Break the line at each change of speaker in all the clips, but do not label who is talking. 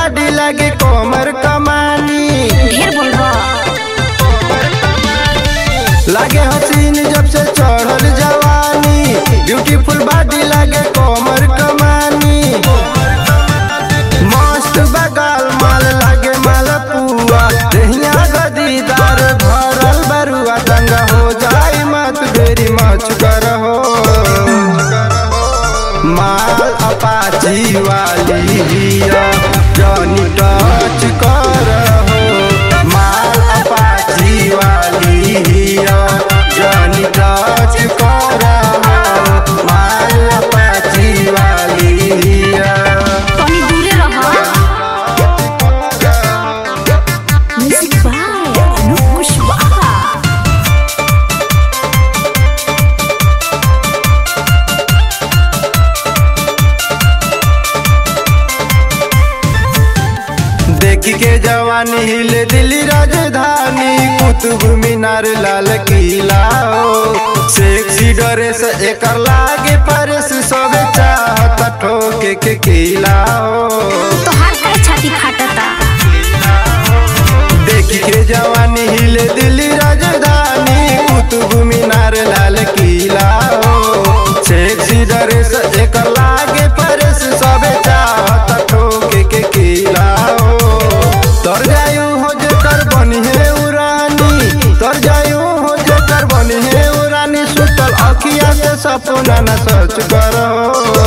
बाडी लागे कोमर कमानी
ढेर बोलबा
लागे हसीन जब से चढ़ल जवानी ब्यूटीफुल बॉडी लागे कोमर कमानी मस्त बगाल माल लागे मालपुआ दहिया गदीदार भरल बरुआ दंगा हो जाई मत बेरी मच करहो माल अपाची वाली हिया जॉनी टच करहो माल अपाची वाली हिया जॉनी टच करहो माल अपाची वाली हिया
तनी दूरे रह म्यूजिक बाय अनूप कुशवाहा
देखी के जवानी हिले दिल्ली राजधानी कुतुब मीनार लाल किला हो सेक्सी ड्रेस एकर लागे परस सबे चाहत ठोके के किला हो
तोहार काहे छाती फाटता
देखी के जवानी हिले दिल्ली राजधानी कुतुब मीनार लाल किला हो सेक्सी ड्रेस एकर लागे परस सबे चाहत ठोके के किला हो तर जायू हो जेकर बनी है उरानी तर जायू हो जेकर बनी है उरानी सुतल अखिया से सपना न सच करो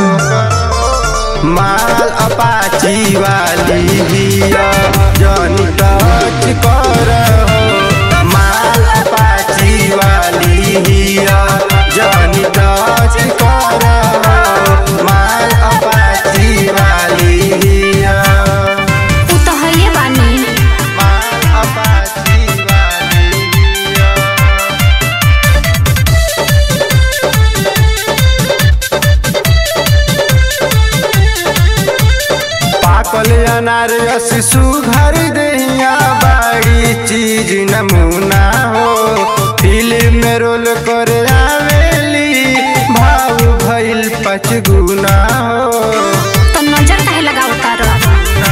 माल अपाची वाली हिया जॉनी टच करहो माल अपाची वाली हिया जॉनी टच करहो माल अपाची वाली हिया
तू तो हइए बानी
माल अपाची वाली हिया पाकल अनार शिशु घर दहिया बाड़ी चीज नमूना हो फिल्म में रोल कर आवेली भाव भइल पचगुना हो
तो नजर काहे लगावता रह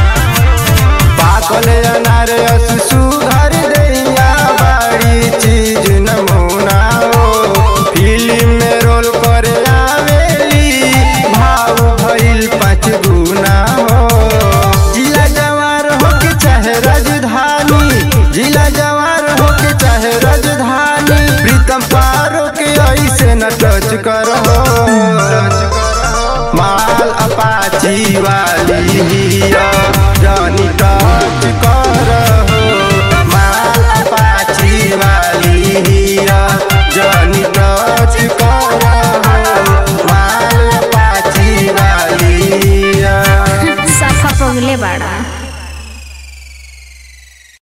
पाकल अनार शिशु घर दहिया बाड़ी चीज नमूना हो फिल्म में रोल कर आवेली भाव भइल पचगुना हो जिला जवार हो के चाहे राजधानी जिला जवार हो के चाहे राजधानी प्रीतम पारो के ऐसे न टच कर